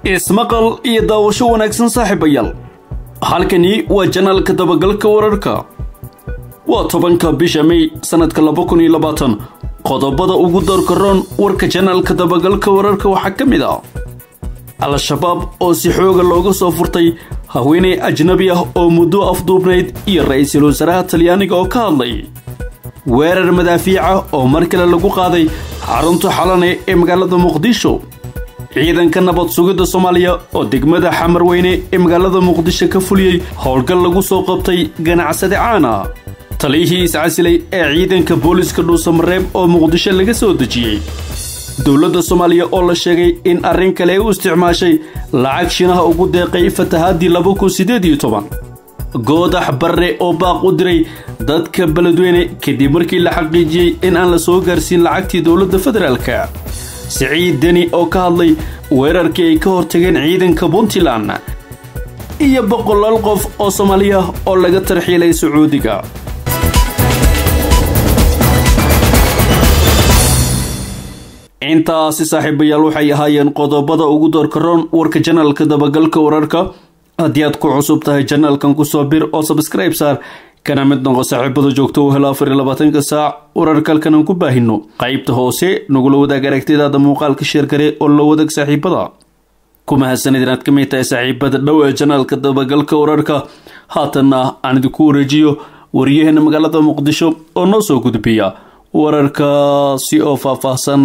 ismaqal iyo daawasho wanaagsan saaxiibayaal halkani waa janaalka dabagalka wararka waa tobanka bisha mey sannadka laba kun iyo labaatan qodobada ugu doorka roon warka janaalka dabagalka wararka waxaa ka mid ah al-shabaab oo si xooga looga soo furtay haweeney ajnabi ah oo muddo afduubnayd iyo ra-iisul wasaaraha talyaaniga oo ka hadlay weerar madaafiica oo mar kale lagu qaaday xarunta xalane ee magaalada muqdisho ciidanka nabad sugidda soomaaliya oo degmada xamarweyne ee magaalada muqdisho ka fuliyey howlgal lagu soo qabtay ganacsade caana taliyihii iscasilay ee ciidanka booliska dhuusamareeb oo muqdisho laga soo dejiyey dowladda soomaaliya oo la sheegay in arrin kale ay u isticmaashay lacag shinaha ugu deeqay fatahaadii laba kun siddeed iyo toban goodax barre oo baaq u diray dadka beledweyne kadib markii la xaqiijiyey in aan la soo gaarsiin lacagtii dowladda federaalka siciid deni oo ka hadlay weerarkii ay ka hortageen ciidanka puntland iyo boqolaal qof oo soomaaliya oo laga tarxiilay sacuudiga intaasi saaxiibayaal waxay ahaayeen qodobada ugu doorka roon warka janaalka dabagalka wararka haddii aad ku cusub tahay janaalkan kusoo bir oo sabskribe saar kana mid noqo saaxiibada joogto u helo afar iyo labaatanka saac wararka halkan aan ku baahino qaybta hoose nagula wadaag aragtidaada muuqaalka sheergare oo la wadaag saaxiibada ku mahadsanid inaad ka mid tahay saaxiibada dhow ee janaalka dabagalka wararka haatanna aan idinku wareejiyo wariyaheena magaalada muqdisho oo noo soo gudbiya wararkaasi oo faahfaahsan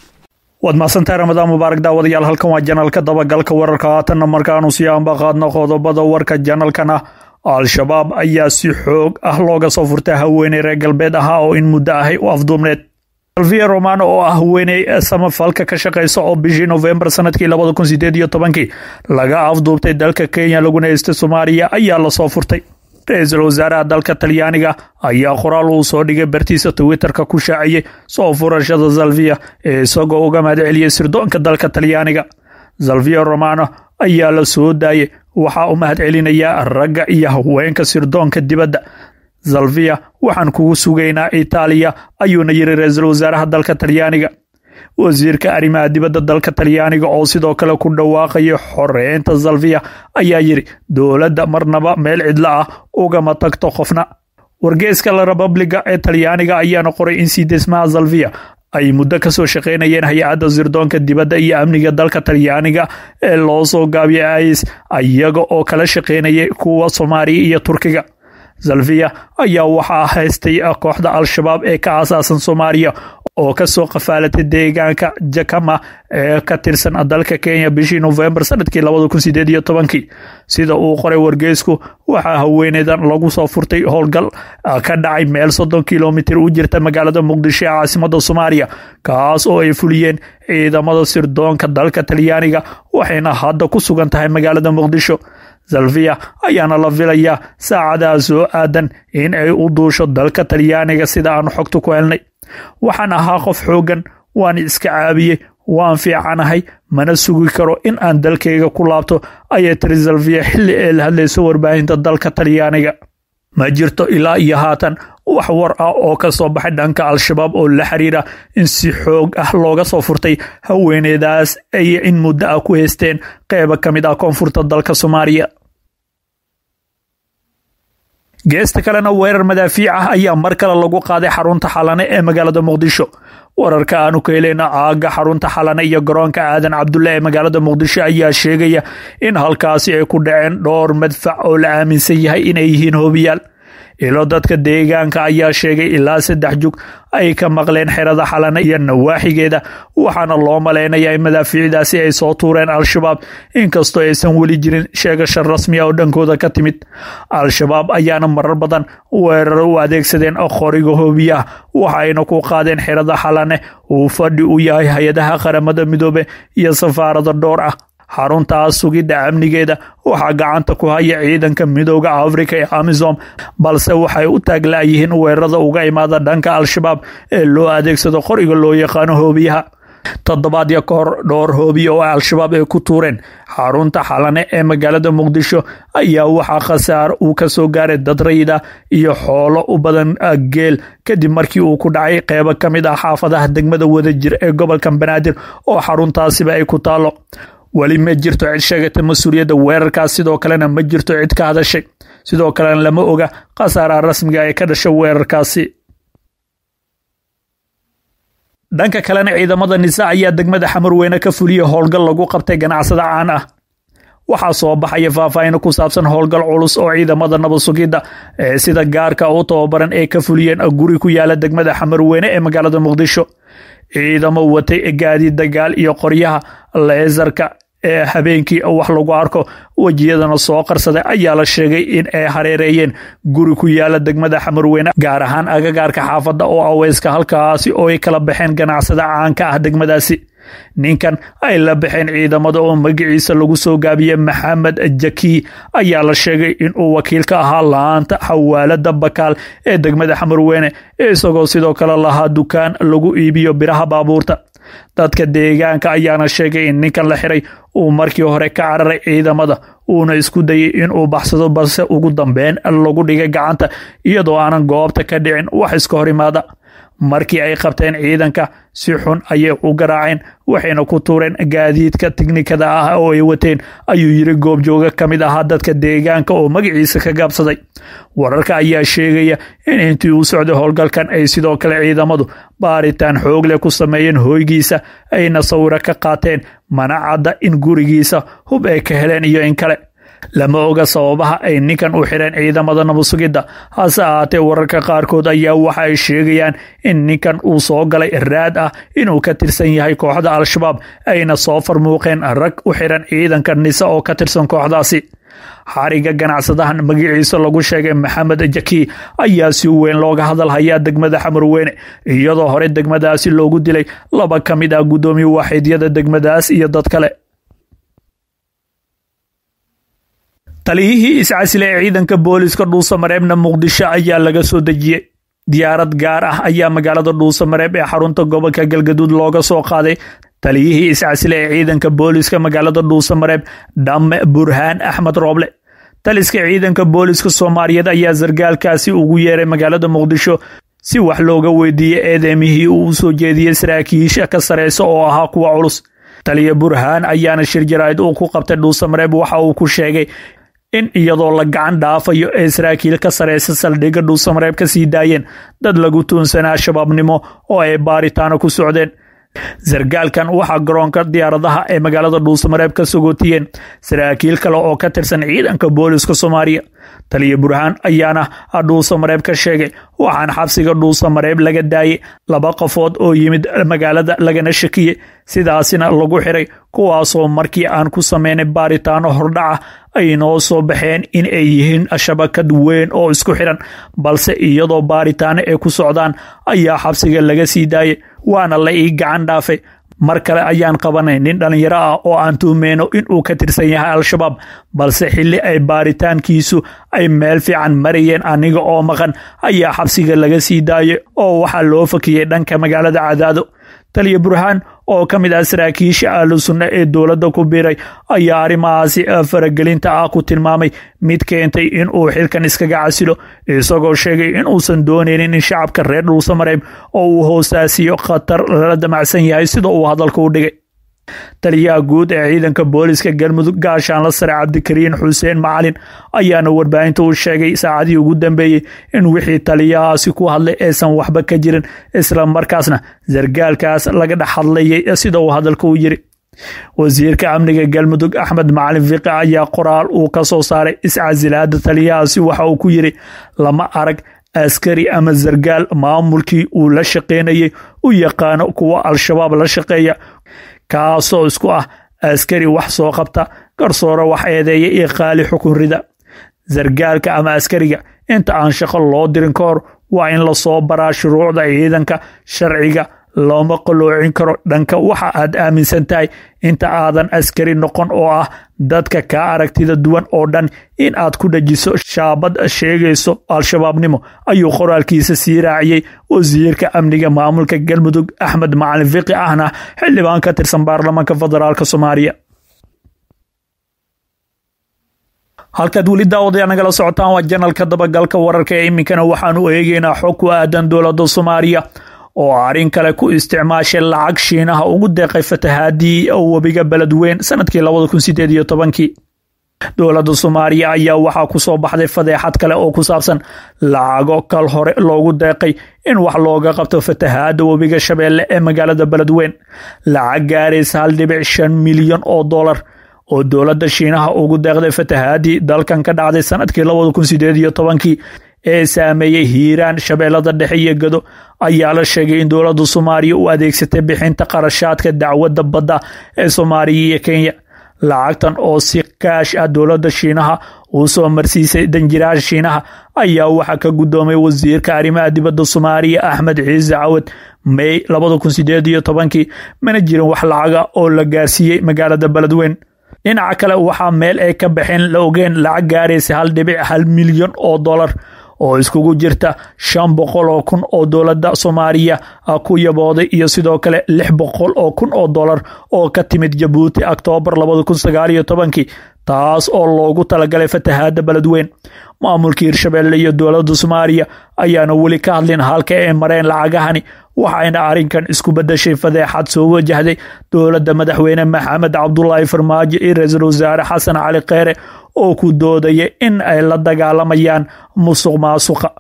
waad mahadsantahay ramadaan mubaarak daawadayaal halkan waa janaalka dabagalka wararka haatanna markaanu sii aanba qaadno qodobada warka janalkan ah al-shabaab ayaa si xoog ah looga soo furtay haweeney reer galbeed ahaa oo in muddo ahay u afduubneed alvia romano oo ah haweeney samafalka ka shaqeysa oo bishii nofembar sanadkii labada kun sideed iyo tobankii laga afduubtay dalka kenya laguna heystay soomaaliya ayaa lasoo furtay ra-iisul wasaaraha dalka talyaaniga ayaa qoraal uu soo dhigay bartiisa twitterka ku shaaciyey soo furashada zalvia ee isagoo uga mahad celiyey sirdoonka dalka talyaaniga zalvia romano ayaa la soo daayey waxaa u mahad celinayaa ragga iyo haweenka sirdoonka dibadda zalvia waxaan kugu sugaynaa itaaliya ayuuna yiri ra-iisul wasaaraha dalka talyaaniga wasiirka arrimaha dibadda dalka talyaaniga oo sidoo kale ku dhawaaqaya xoreynta zalvia ayaa yidhi dowladda marnaba meel cidlo ah ugama tagto qofna wargeeska la republiga ee talyaaniga ayaana qoray in sii desmaha zalvia ay muddo kasoo shaqeynayeen hay-adda sirdoonka dibadda iyo amniga dalka talyaaniga ee loo soo gaabiyay is iyaga oo kala shaqeynayay kuwa soomaaliya iyo turkiga zalvia ayaa waxaa haystay kooxda al-shabaab ee ka aasaasan soomaaliya oo kasoo qafaalatay deegaanka jakama ee ka tirsan dalka kenya bishii nofembar sanadkii labada kun sideed iyo tobankii sida uu qoray wargeysku waxaa haweeneydan lagu soo furtay howlgal ka dhacay meel soddon kilomitir u jirta magaalada muqdisho ee caasimada soomaaliya kaas oo ay fuliyeen ciidamada sirdoonka dalka talyaaniga waxayna hadda ku sugan tahay magaalada muqdisho zalvia ayaana la filayaa saacadaha soo aadan in ay u duusho dalka talyaaniga sida aanu xogta ku helnay waxaan ahaa qof xooggan waan iska caabiyey waan fiicanahay mana sugi karo in aan dalkayga ku laabto ayay tiri zalvia xilli ee la hadlayso warbaahinta dalka talyaaniga ma jirto ilaa iyo haatan wax war ah oo ka soo baxay dhanka al-shabaab oo la xiriira in si xoog ah looga soo furtay haweeneydaas ay in muddo ah ku haysteen qeyba ka mid ah koonfurta dalka soomaaliya geesta kalena weerar madaafiic ah ayaa mar kale lagu qaaday xarunta xalane ee magaalada muqdisho wararka aanu ka heleyna aaga xarunta xalane iyo garoonka aadan cabdulle ee magaalada muqdisho ayaa sheegaya in halkaasi ay ku dhaceen dhowr madfac oo la aaminsan yahay inay yihiin hobiyaal ilo dadka deegaanka ayaa sheegay ilaa saddex jug ay ka maqleen xerada xalane iyo nawaaxigeeda waxaana loo malaynayaa in madaafiicdaasi ay soo tuureen al-shabaab inkastoo aysan weli jirin sheegasha rasmi a oo dhankooda ka timid al-shabaab ayaana marar badan weerar u adeegsadeen qoriga hoobiyaha waxayna ku qaadeen xerada xalane uu fadhi u yahay hay-adaha qaramada midoobe iyo safaarada dhowr ah xaruntaas sugidda amnigeeda waxaa gacanta ku haya ciidanka midooda afrika ee amisom balse waxay u taagla-yihiin weerarada uga imaada dhanka al-shabaab ee loo adeegsado qoriga loo yaqaano hoobiyaha toddobaadyo ka hor dhowr hoobiya oo al-shabaab ay ku tuureen xarunta xalane ee magaalada muqdisho ayaa waxaa khasaar uu ka soo gaaray dad rayida iyo xoolo u badan geel kadib markii uu ku dhacay qeybo ka mid ah xaafadaha degmada wadajir ee gobolka banaadir oo xaruntaasiba ay ku taalo weli ma jirto cid sheegata mas-uuliyadda weerarkaas sidoo kalena ma jirto cid ka hadashay sidoo kalena lama oga khasaaraha rasmiga ee ka dhasha weerarkaasi dhanka kalena ciidamada nisa ayaa degmada xamarweyne ka fuliya howlgal lagu qabtay ganacsada caan ah waxaa soo baxaya faahfaahino ku saabsan howlgal culus oo ciidamada nabad sugidda ee sida gaarka u tababaran ee ka fuliyeen guri ku yaala degmada xamarweyne ee magaalada muqdisho ciidamo watay gaadiid dagaal iyo qoryaha leesarka ee habeenkii wax lagu arko wejiyadana soo qarsaday ayaa la sheegay in ay hareereeyeen guri ku yaala degmada xamarweyne gaar ahaan agagaarka xaafadda oo aweyska halkaasi oo ay kala baxeen ganacsada caanka ah degmadaasi ninkan ay la baxeen ciidamada oo magaciisa lagu soo gaabiyey maxamed jaki ayaa la sheegay inuu wakiil ka ahaa laanta xawaalada bakaal ee degmada xamarweyne isagoo sidoo kale lahaa dukaan lagu iibiyo biraha baabuurta dadka deegaanka ayaana sheegay in ninkan la xiray uu markii hore ka cararay ciidamada uuna isku dayay inuu baxsado balse ugu dambeyn lagu dhigay gacanta iyadoo aanan goobta ka dhicin wax iska hor imaada markii ay qabteen ciidanka si xun ayay u garaaceen waxayna ku tuureen gaadiidka tiknikada ah oo ay wateen ayuu yiri goobjooga ka mid ahaa dadka deegaanka oo magaciisa ka gaabsaday wararka ayaa sheegaya in intii uu socday howlgalkan ay sidoo kale ciidamadu baaritaan xoog leh ku sameeyeen hooygiisa ayna sawiro ka qaateen mana cadda in gurigiisa hub ay ka heleen iyo in kale lama oga sababaha ay ninkan u xireen ciidamada nabadsugidda hase ahaatee wararka qaarkood ayaa waxa ay sheegayaan in ninkan uu soo galay raad ah inuu ka tirsan yahay kooxda al-shabaab ayna soo farmuuqeen rag u xiran ciidanka nise oo ka tirsan kooxdaasi xariga ganacsadahan magaciisa lagu sheegay maxamed jaki ayaa si weyn looga hadalhayaa degmada xamarweyne iyadoo hore degmadaasi loogu dilay laba ka mid ah guddoomiye waaxiidyada degmadaas iyo dad kale taliyihii iscasile ee ciidanka booliska dhuusamareebna muqdisho ayaa laga soo dejiyey diyaarad gaar ah ayaa magaalada dhuusamareeb ee xarunta gobolka galgaduud looga soo qaaday taliyihii iscasile ee ciidanka booliska magaalada dhuusamareeb dhamme burhaan axmed rooble taliska ciidanka booliska soomaaliyeed ayaa sargaalkaasi ugu yeeray magaalada muqdisho si wax looga weydiiyey eedeemihii uu u soo jeediyey saraakiisha ka sareysa oo ahaa kuwa culus taliya burhaan ayaana shir jaraa'id uu ku qabtay dhuusamareeb waxa uu ku sheegay in iyadoo la gacan dhaafayo ee saraakiil ka sareysa saldhigga dhuusamareeb ka sii daayeen dad lagu tuunsanaa shabaabnimo oo ay baaritaano ku socdeen sargaalkan waxaa garoonka diyaaradaha ee magaalada dhuusamareeb ka sogootiyeen saraakiil kale oo ka tirsan ciidanka booliska soomaaliya taliya burhaan ayaana dhuusamareeb ka sheegay waxaan xabsiga dhuusamareeb laga daayay laba qofood oo yimid magaalada lagana shakiyey sidaasina lagu xiray kuwaasoo markii aan ku sameynay baaritaano hordhaca ay noo soo baxeen in ay yihiin shabakad weyn oo isku xiran balse iyadoo baaritaano ay ku socdaan ayaa xabsiga laga sii daayay waana la ii gacan dhaafay mar kale ayaan qabanay nin dhallinyaro ah oo aan tuhmeyno inuu ka tirsan yahay al-shabaab balse xilli ay baaritaankiisu ay meel fiican marayeen aniga oo maqan ayaa xabsiga laga sii daayay oo waxaa loo fakiyey dhanka magaalada cadaado taliya burhaan oo ka mid ah saraakiisha ahlu sunna ee dowladda ku biiray ayaa arrimahaasi faragelinta ah ku tilmaamay mid keentay inuu xilkan iskaga casilo isagoo sheegay inuusan dooneynin in shacabka reer dhuusamareeb oo uu hoosaasiyo khatar lala damacsan yahay sida uu hadalka u dhigay taliyaha guud ee ciidanka booliska galmudug gaashaanla sare cabdikariin xuseen macalin ayaana warbaahinta u sheegay saacadihii ugu dambeeyey in wixii taliyahaasi ku hadlay aysan waxba ka jirin isla markaasna sargaalkaas laga dhex hadlayay sida uu hadalka u yiri wasiirka amniga galmudug axmed macalin fiqi ayaa qoraal uu ka soo saaray iscasilaada taliyahaasi waxa uu ku yiri lama arag askari ama sargaal maamulkii uu la shaqeynayay u yaqaano kuwa al-shabaab la shaqeeya kaasoo isku ah askari wax soo qabta garsoore wax eedeeya iyo qaali xukun rida sargaalka ama askariga inta aan shaqo loo dirin ka hor waa in lasoo baraa shuruucda ciidanka sharciga looma qaloocin karo dhanka waxa aad aaminsan tahay inta aadan askari noqon oo ah dadka kaa aragtida duwan oo dhan in aad ku dhajiso shaabad sheegayso al-shabaabnimo ayuu qoraalkiisa sii raaciyey wasiirka amniga maamulka galmudug axmed macalin fiqi ahna xildhibaan ka tirsan baarlamaanka federaalk soomaaliya halkaad weli daawadayaa nagala socotaan waa janalka dabagalka wararka ee iminkana waxaanu eegeynaa xog ku aadan dowladda soomaaliya oo arrin kale ku isticmaashay lacag shiinaha ugu deeqay fatahaadii webiga beledweyn sanadkii labada kun sideed iyo tobankii dowladda soomaaliya ayaa waxaa ku soo baxday fadeexad kale oo ku saabsan lacago kal hore loogu deeqay in wax looga qabto fatahaada webiga shabeelle ee magaalada beledweyn lacag gaaraysa hal dhibic shan milyan oo dollar oo dowladda shiinaha ugu deeqday fatahaadii dalkan ka dhacday sanadkii labada kun sideed iyo tobankii ee saameeyey hiiraan shabeellada dhexe iyo gado ayaa la sheegay in dowladda soomaaliya u adeegsatay bixinta qarashaadka dacwadda badda ee soomaaliya iyo kenya lacagtan oo si kaash ah dowladda shiinaha uu soo marsiisay danjiraasha shiinaha ayaa waxaa ka guddoomay wasiirka arrimaha dibadda soomaaliya axmed ciise cawad may labada kun sideed iyo tobankii mana jirin wax lacaga oo la gaarsiiyey magaalada beledweyn dhinaca kale waxaa meel ay ka baxeen la ogeen lacag gaaraysa hal dhibic hal milyan oo dollar oo iskugu jirta shan boqol oo kun oo dowladda soomaaliya ku yabooday iyo sidoo kale lix boqol oo kun oo dollar oo ka timid jabuuti oktoobar labada kun sagaal iyo tobankii taas oo loogu talagalay fatahaada beledweyn maamulka hirshabeelle iyo dowladda soomaaliya ayaana weli ka hadlin halka ay mareen lacagahani waxayna arrinkan isku bedeshay fadeexad soo wajahday dowladda madaxweyne maxamed cabdulaahi farmaajo iyo ra-iisul wasaare xasan cali kheyre oo ku doodaya in ay la dagaalamayaan musuq maasuqa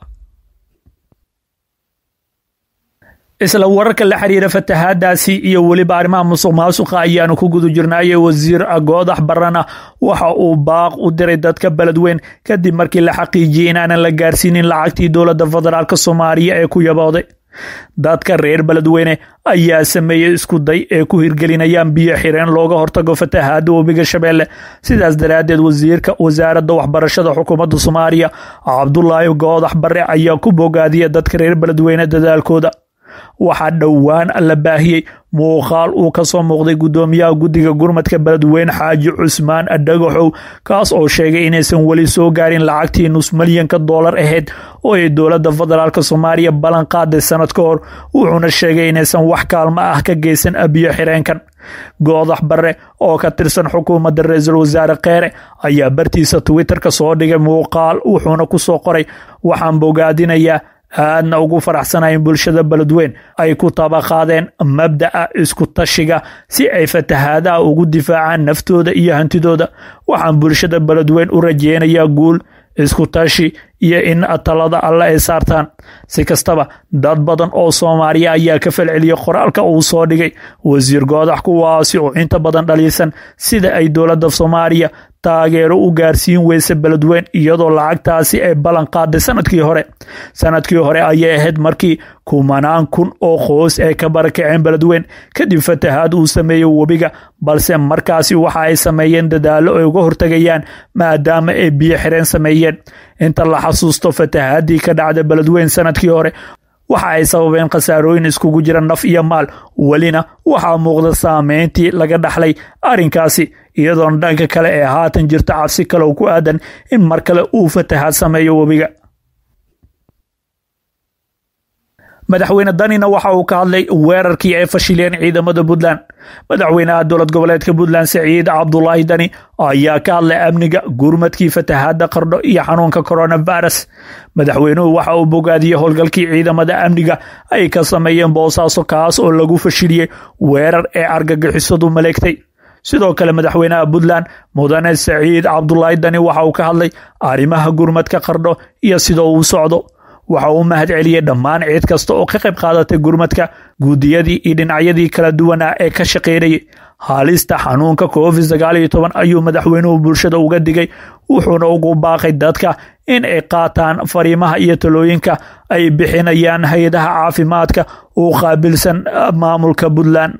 isla wararka la xiriira fatahaadaasi iyo weliba arrimaha musuq maasuqa ayaanu ku guda jirnaaye wasiir goodax barana waxa uu baaq u diray dadka beledweyn kadib markii la xaqiijiyey inaanan la gaarsiinin lacagtii dowladda federaalk soomaaliya ee ku yabooday dadka reer beledweyne ayaa sameeyey isku day ee ku hirgelinayaan biyo xireen looga hortago fatahaada webiga shabeelle sidaas daraaddeed wasiirka wasaaradda waxbarashada xukuumadda soomaaliya cabdulaahi goodax bare ayaa ku bogaadiya dadka reer beledweyne dadaalkooda waxaa dhowaan la baahiyey muuqaal uu ka soo muuqday guddoomiyaha guddiga gurmadka beledweyne xaaji cusmaan dhagaxow kaas oo sheegay inaysan weli soo gaarin lacagtii nus milyanka doolar ahayd oo ay dowladda federaalk soomaaliya ballan qaaday sanad ka hor wuxuuna sheegay inaysan wax kaalmo ah ka geysan biyo xireenkan goodax bare oo ka tirsan xukuumadda ra-iisul wasaare kheere ayaa bartiisa twitterka soo dhigay muuqaal wuxuuna ku soo qoray waxaan bogaadinayaa aadna ugu faraxsanayn bulshada beledweyn ay ku tabaqaadeen mabda'a isku tashiga si ay fatahaadaha ugu difaacaan naftooda iyo hantidooda waxaan bulshada beledweyn u rajeynayaa guul isku tashi iyo in talada alle ay saartaan si kastaba dad badan oo soomaaliya ayaa ka falceliyey qoraalka uu soo dhigay wasiir goodax kuwaasi oo inta badan dhaliisan sida ay dowladda soomaaliya taageero u gaarsiin weysa beledweyn iyadoo lacagtaasi ay ballan qaaday sanadkii hore sanadkii hore ayay ahayd markii kumanaan kun oo qoys ay ka barakaceen beledweyn kadib fatahaad uu sameeyey webiga balse markaasi waxa ay sameeyeen dadaallo ay uga hortegayaan maadaama ay biyo xireen sameeyeen inta la xasuusto fatahaadii ka dhacda beledweyn sanadkii hore waxa ay sababeen khasaarooyin iskugu jira naf iyo maal welina waxaa muuqda saameyntii laga dhaxlay arrinkaasi iyadoona dhanka kale ee haatan jirta cabsi kaleoo ku aadan in mar kale uu fatahaad sameeyo webiga madaxweyne danina waxa uu ka hadlay weerarkii ay fashileen ciidamada puntland madaxweynaha dowlad goboleedka puntland saciid cabdulaahi dani ayaa ka hadlay amniga gurmadkii fatahaada qardho iyo xanuunka coronavirus madaxweynuhu waxa uu bogaadiyey howlgalkii ciidamada amniga ay ka sameeyeen boosaaso kaas oo lagu fashiliyey weerar ee argagixisadu maleegtay sidoo kale madaxweynaha puntland mudane saciid cabdulaahi dani waxa uu ka hadlay arrimaha gurmadka qardho iyo sida uu socdo waxa uu mahad celiyey dhammaan ciid kasta oo ka qayb qaadatay gurmadka guudiyadii iyo dhinacyadii kala duwanaa ee ka shaqaynayay haalista xanuunka covid sagaal iyo toban ayuu madaxweynuhu bulshada uga digay wuxuuna ugu baaqay dadka in ay qaataan fariimaha iyo talooyinka ay bixinayaan hay-adaha caafimaadka uu qaabilsan maamulka puntland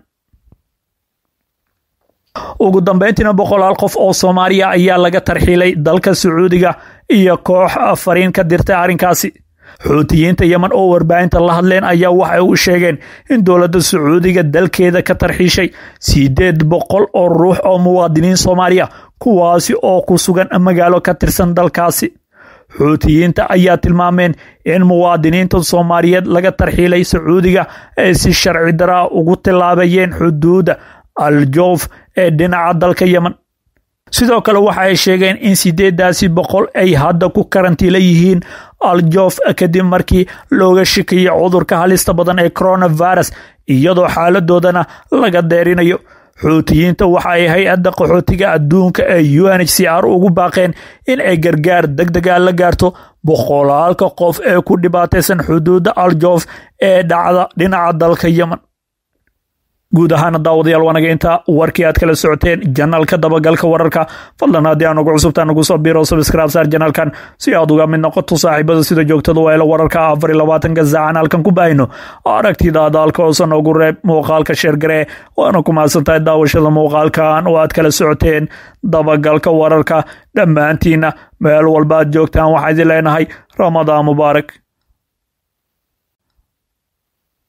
ugu dambeyntiina boqolaal qof oo soomaaliya ayaa laga tarxiilay dalka sacuudiga iyo koox fariin ka dirtay arrinkaasi xuutiyiinta yemen oo warbaahinta la hadleen ayaa waxay u sheegeen in dowladda sacuudiga dalkeeda ka tarxiishay sideed boqol oo ruux oo muwaadiniin soomaaliya kuwaasi oo ku sugan magaalo ka tirsan dalkaasi xuutiyiinta ayaa tilmaameen in muwaadiniinta soomaaliyeed laga tarxiilay sacuudiga ay si sharci daraa ugu tilaabayeen xuduudda aljoof ee dhinaca dalka yemen sidoo kale waxa ay sheegeen in sideedaasi boqol ay hadda ku karantiila yihiin aljof kadib markii looga shikiyey cudurka halista badan ee coronavirus iyadoo xaaladoodana laga deerinayo xuutiyiinta waxa ay hay-adda qaxootiga adduunka ee u n h c r ugu baaqeen in ay gargaar deg dega la gaarto boqolaalka qof ee ku dhibaataysan xuduudda aljof ee dhacda dhinaca dalka yemen guud ahaana daawadayaal waanaga intaa warkii aad kala socoteen janaalka dabagalka wararka fadlan haddii aan ugu cusubtaa nagu soo biro subscribe saar janaalkan si aad uga mid noqoto saaxiibada sida joogtada waa ila wararka afar iyo labaatanka saacan halkan ku baahino aragtidaada halka hoose noogu reeb muuqaalka sheergaree waana ku mahadsantahay daawashada muuqaalkan oo aad kala socoteen dabagalka wararka dhammaantiina meel walba aad joogtaan waxaa idin leenahay ramadaan mubaarak